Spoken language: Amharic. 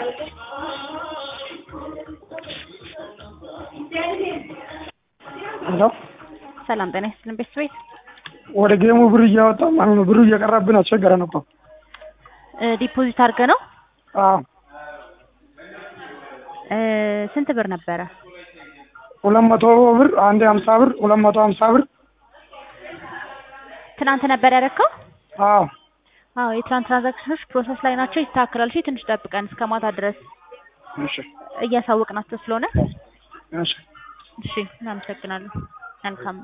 ሄሎ ሰላም ጤና ይስጥልን ቤት ቤት ወደ ጌሙ ብር እያወጣ ማለት ነው። ብሩ እየቀረብን አስቸገረን እኮ። ዲፖዚት አድርገ ነው አዎ እ ስንት ብር ነበረ? ሁለት መቶ ብር አንዴ ሀምሳ ብር ሁለት መቶ ሀምሳ ብር ትናንት ነበር ያደረከው? አዎ አዎ የትናንት ትራንዛክሽኖች ፕሮሰስ ላይ ናቸው። ይስተካከላል። እሺ ትንሽ ጠብቀን እስከ ማታ ድረስ እሺ እያሳወቅናቸው ስለሆነ እሺ እሺ እናመሰግናለን። መልካም